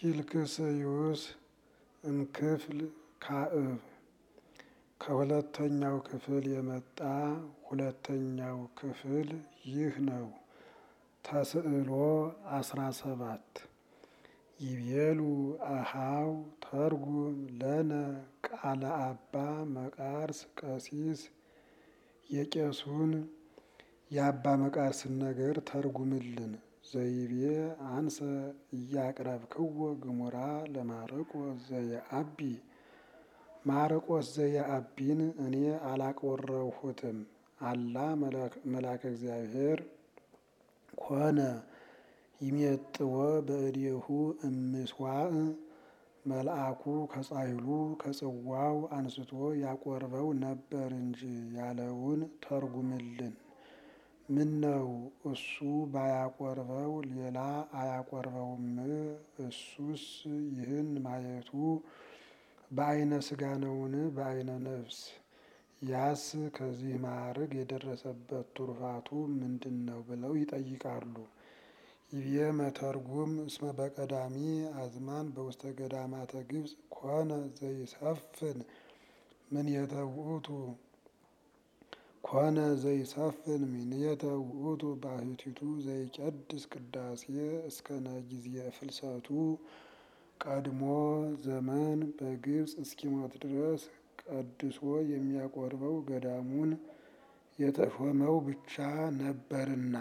ኪልክስዩስ እምክፍል ካዕብ ከሁለተኛው ክፍል የመጣ ሁለተኛው ክፍል ይህ ነው። ተስዕሎ አስራ ሰባት ይቤሉ አሃው ተርጉም ለነ ቃለ አባ መቃርስ ቀሲስ የቄሱን የአባ መቃርስን ነገር ተርጉምልን። ዘይቤ አንሰ እያቅረብክዎ ግሙራ ለማርቆስ ዘየአቢ ማርቆስ ዘየአቢን እኔ አላቆረሁትም። አላ መላከ እግዚአብሔር ኮነ ይሜጥዎ በእዴሁ እምስዋዕ መልአኩ ከጻሕሉ ከጽዋው አንስቶ ያቆርበው ነበር እንጂ ያለውን ተርጉምልን። ምነው እሱ ባያቆርበው ሌላ አያቆርበውም? እሱስ ይህን ማየቱ በዓይነ ሥጋ ነውን? በዓይነ ነፍስ? ያስ ከዚህ ማዕርግ የደረሰበት ቱርፋቱ ምንድን ነው ብለው ይጠይቃሉ። ይቤ መተርጉም እስመ በቀዳሚ አዝማን በውስተ ገዳማተ ግብፅ ኮነ ዘይሰፍን ምንየተ ውእቱ ኮነ ዘይሰፍን ምንየተ ውእቱ ባሕቲቱ ዘይቀድስ ቅዳሴ እስከነ ጊዜ ፍልሰቱ ቀድሞ ዘመን በግብፅ እስኪሞት ድረስ ቀድሶ የሚያቆርበው ገዳሙን የተሾመው ብቻ ነበርና።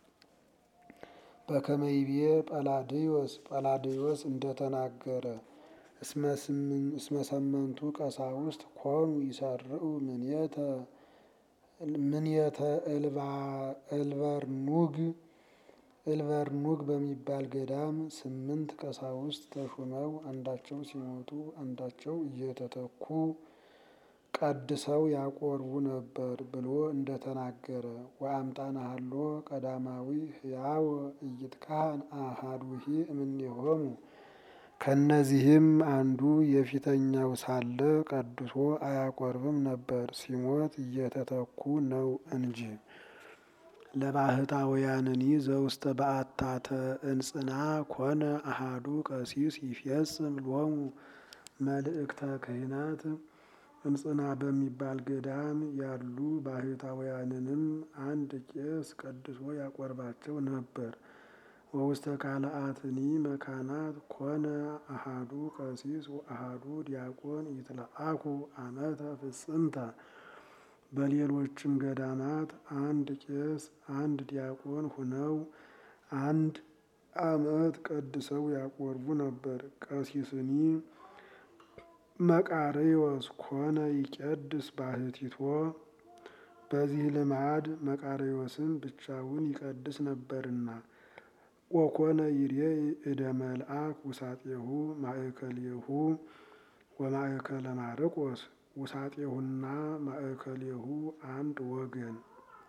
በከመ ይቤ ጰላድዮስ ጰላድዮስ እንደተናገረ እስመ ሰመንቱ ቀሳውስት ኮኑ ይሰርዑ ምንየተ ምንየተ እልበርኑግ እልበርኑግ በሚባል ገዳም ስምንት ቀሳውስት ተሹመው አንዳቸው ሲሞቱ አንዳቸው እየተተኩ ቀድሰው ያቆርቡ ነበር ብሎ እንደተናገረ ወአምጣነ ሀሎ ቀዳማዊ ሕያው ኢይትካህን አሐዱሂ እምኔሆሙ ከእነዚህም አንዱ የፊተኛው ሳለ ቀድሶ አያቆርብም ነበር፣ ሲሞት እየተተኩ ነው እንጂ። ለባሕታውያንኒ ዘውስተ በአታተ እንጽና ኮነ አሐዱ ቀሲስ ይፌጽም ሎሙ መልእክተ ክህነት እንጽና በሚባል ገዳም ያሉ ባሕታውያንንም አንድ ቄስ ቀድሶ ያቆርባቸው ነበር። ወውስተ ካልአትኒ መካናት ኮነ አሐዱ ቀሲስ ወአሐዱ ዲያቆን ይትለአኩ አመተ ፍጽምተ በሌሎችም ገዳማት አንድ ቄስ አንድ ዲያቆን ሁነው አንድ ዓመት ቀድሰው ያቆርቡ ነበር። ቀሲስኒ መቃርዮስ ኮነ ይቄድስ ባሕቲቶ በዚህ ልማድ መቃርዮስን ብቻውን ይቀድስ ነበርና። ወኮነ ይሬኢ እደ መልአክ ውሳጤሁ ማእከሌሁ ወማእከለ ማርቆስ ውሳጤሁና ማእከሌሁ አንድ ወገን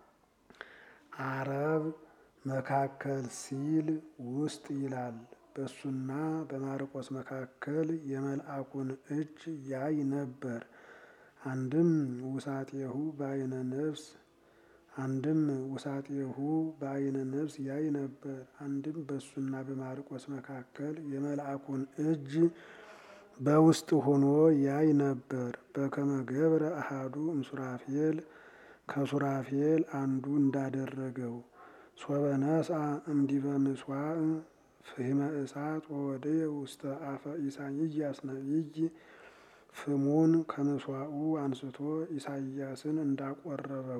አረብ መካከል ሲል ውስጥ ይላል። በሱና በማርቆስ መካከል የመልአኩን እጅ ያይ ነበር። አንድም ውሳጤሁ በዓይነ ነፍስ አንድም ውሳጤሁ በዓይነ ነፍስ ያይ ነበር። አንድም በሱና በማርቆስ መካከል የመልአኩን እጅ በውስጥ ሆኖ ያይ ነበር። በከመ ገብረ አሐዱ እምሱራፌል ከሱራፌል አንዱ እንዳደረገው ሶበ ነስአ እምዲበ ምጽዋዕ ፍህመ እሳት ወወደየ ውስተ አፈ ኢሳይያስ ነቢይ ፍሙን ከምስዋዑ አንስቶ ኢሳይያስን እንዳቆረበው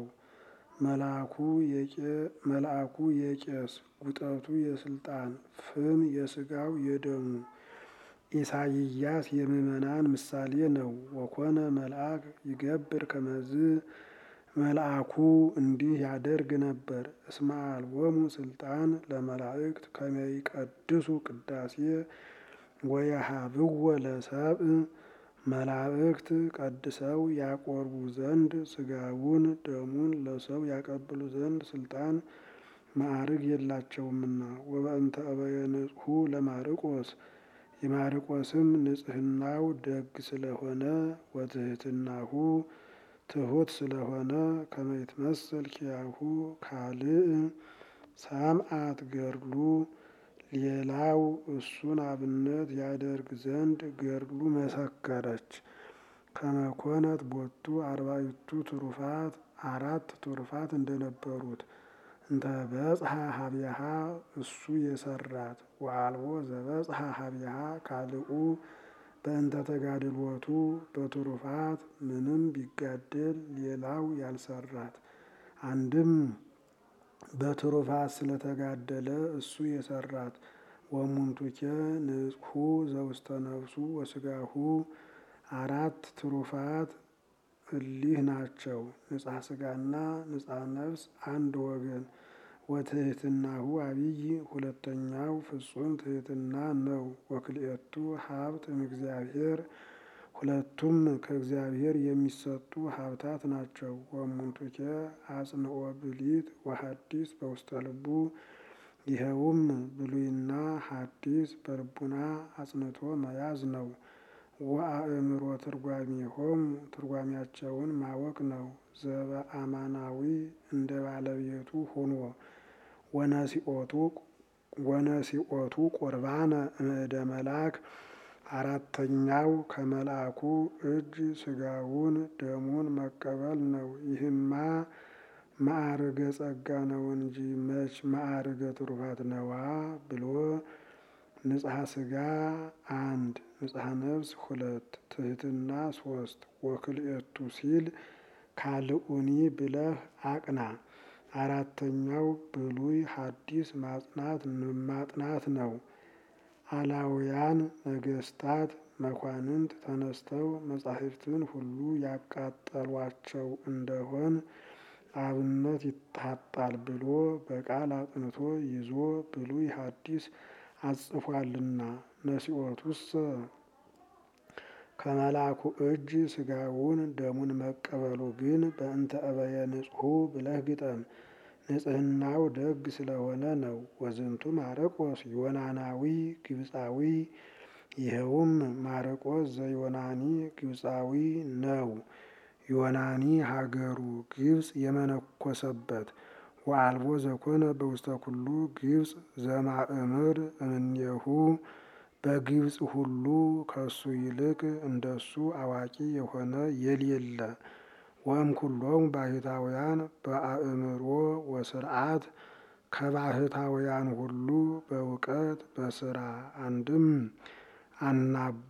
መልአኩ የቄስ ጉጠቱ የስልጣን ፍም የስጋው የደሙ ኢሳይያስ የምእመናን ምሳሌ ነው። ወኮነ መልአክ ይገብር ከመዝ መልአኩ እንዲህ ያደርግ ነበር። እስመ አልቦሙ ስልጣን ለመላእክት ከመ ይቀድሱ ቅዳሴ ወየሃብዎ ለሰብእ መላእክት ቀድሰው ያቆርቡ ዘንድ ስጋውን ደሙን ለሰው ያቀብሉ ዘንድ ስልጣን ማዕርግ የላቸውምና። ወበእንተ እበየ ንጽሑ ለማርቆስ የማርቆስም ንጽሕናው ደግ ስለሆነ ወትሕትናሁ ትሑት ስለሆነ ከመ ይትመሰል ኪያሁ ካልእ ሰምዓት ገድሉ ሌላው እሱን አብነት ያደርግ ዘንድ ገድሉ መሰከረች። ከመኮነት ቦቱ አርባዕቱ ትሩፋት አራት ትሩፋት እንደነበሩት እንተ በጽሐ ሀቢሃ እሱ የሰራት ወአልቦ ዘበጽሐ ሀቢሃ ካልኡ በእንተ ተጋድሎቱ በትሩፋት ምንም ቢጋደል ሌላው ያልሰራት አንድም በትሩፋት ስለተጋደለ እሱ የሰራት ወሙንቱኬ ንጽሑ ዘውስተ ነፍሱ ወስጋሁ አራት ትሩፋት እሊህ ናቸው። ንጻ ስጋና ንጻ ነፍስ አንድ ወገን ወትህትናሁ አብይ ሁለተኛው ፍጹም ትህትና ነው። ወክልኤቱ ሀብት እምእግዚአብሔር ሁለቱም ከእግዚአብሔር የሚሰጡ ሀብታት ናቸው። ወሙንቱኬ አጽንኦ ብሊት ወሐዲስ በውስተ ልቡ ይኸውም ብሉይና ሐዲስ በልቡና አጽንቶ መያዝ ነው። ወአእምሮ ትርጓሜሆሙ ትርጓሜያቸውን ማወቅ ነው። ዘበአማናዊ እንደ ባለቤቱ ሆኖ ወነሲኦቱ ቁርባነ እምእደ መልአክ አራተኛው ከመልአኩ እጅ ስጋውን ደሙን መቀበል ነው። ይህማ ማዕርገ ጸጋ ነው እንጂ መች ማዕርገ ትሩፋት ነዋ ብሎ ንጽሐ ስጋ አንድ ንጽሐ ነፍስ ሁለት ትህትና ሶስት ወክልኤቱ ሲል ካልኡኒ ብለህ አቅና። አራተኛው ብሉይ ሐዲስ ማጽናት ማጥናት ነው። አላውያን ነገስታት መኳንንት ተነስተው መጻሕፍትን ሁሉ ያቃጠሏቸው እንደሆን አብነት ይታጣል ብሎ በቃል አጥንቶ ይዞ ብሉይ ሐዲስ አጽፏልና። ነሲኦቱሰ ከመልአኩ እጅ ስጋውን ደሙን መቀበሉ ግን በእንተ እበየ ንጹሑ ብለህ ግጠም። ንጽሕናው ደግ ስለሆነ ነው። ወዝንቱ ማረቆስ ዮናናዊ ግብፃዊ ይኸውም ማረቆስ ዘዮናኒ ግብፃዊ ነው። ዮናኒ ሀገሩ ግብፅ የመነኮሰበት ወአልቦ ዘኮነ በውስተ ኩሉ ግብፅ ዘማእምር እምኔሁ በግብፅ ሁሉ ከሱ ይልቅ እንደሱ አዋቂ የሆነ የሌለ ወእምኩሎሙ ባሕታውያን በአእምሮ ወስርዓት ከባሕታውያን ሁሉ በእውቀት በስራ አንድም አናቦ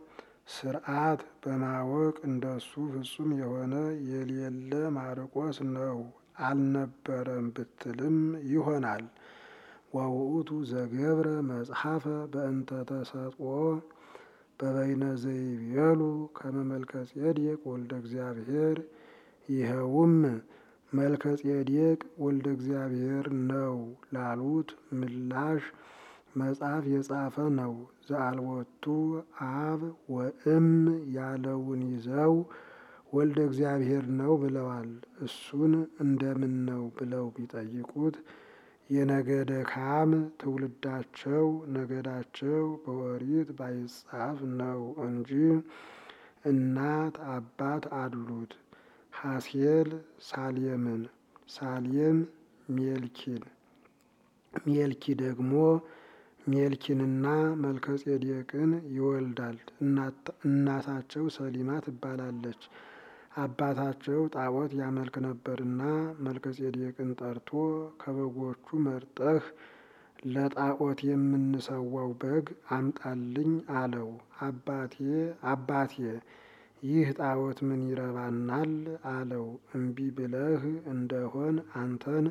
ስርዓት በማወቅ እንደሱ ፍጹም የሆነ የሌለ ማርቆስ ነው። አልነበረም ብትልም ይሆናል። ወውእቱ ዘገብረ መጽሐፈ በእንተ ተሰጥኦ በበይነ ዘይቤሉ ከመ መልከ ጼዴቅ ወልደ እግዚአብሔር ይኸውም መልከ ጼዴቅ ወልደ እግዚአብሔር ነው ላሉት ምላሽ መጽሐፍ የጻፈ ነው። ዘአልቦቱ አብ ወእም ያለውን ይዘው ወልደ እግዚአብሔር ነው ብለዋል። እሱን እንደምን ነው ብለው ቢጠይቁት የነገደ ካም ትውልዳቸው ነገዳቸው በኦሪት ባይጻፍ ነው እንጂ እናት አባት አሉት። ሐሴል ሳሌምን፣ ሳሌም ሜልኪን፣ ሜልኪ ደግሞ ሜልኪንና መልከጼዴቅን ይወልዳል። እናታቸው ሰሊማ ትባላለች። አባታቸው ጣዖት ያመልክ ነበርና መልከጼዴቅን ጠርቶ ከበጎቹ መርጠህ ለጣዖት የምንሰዋው በግ አምጣልኝ አለው። አባቴ አባቴ ይህ ጣዖት ምን ይረባናል? አለው። እምቢ ብለህ እንደሆን አንተን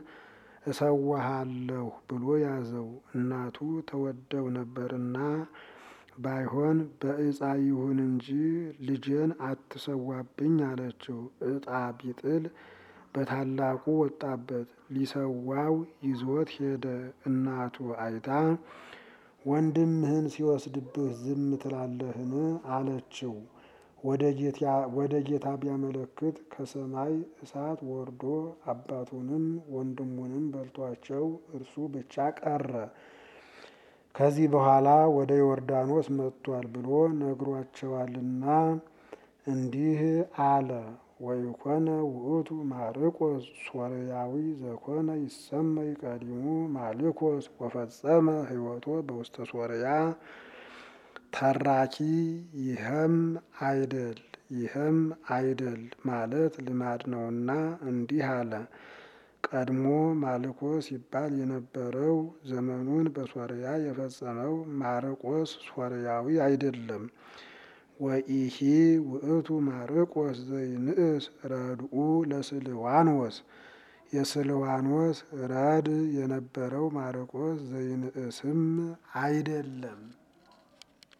እሰዋሃለሁ ብሎ ያዘው። እናቱ ተወደው ነበርና ባይሆን በዕፃ ይሁን እንጂ ልጄን አትሰዋብኝ አለችው። ዕጣ ቢጥል በታላቁ ወጣበት። ሊሰዋው ይዞት ሄደ። እናቱ አይታ ወንድምህን ሲወስድብህ ዝም ትላለህን? አለችው። ወደ ጌታ ቢያመለክት ከሰማይ እሳት ወርዶ አባቱንም ወንድሙንም በልቷቸው እርሱ ብቻ ቀረ። ከዚህ በኋላ ወደ ዮርዳኖስ መጥቷል ብሎ ነግሯቸዋልና እንዲህ አለ። ወይኮነ ውእቱ ማርቆስ ሶርያዊ ዘኮነ ይሰመይ ቀዲሙ ማልኮስ ወፈጸመ ሕይወቶ በውስተ ሶርያ ተራኪ ይህም አይደል ይህም አይደል ማለት ልማድ ነውና እንዲህ አለ። ቀድሞ ማልኮስ ይባል የነበረው ዘመኑን በሶርያ የፈጸመው ማርቆስ ሶርያዊ አይደለም። ወኢሂ ውእቱ ማርቆስ ዘይንእስ ረድኡ ለስልዋኖስ የስልዋኖስ ረድ የነበረው ማርቆስ ዘይንእስም አይደለም።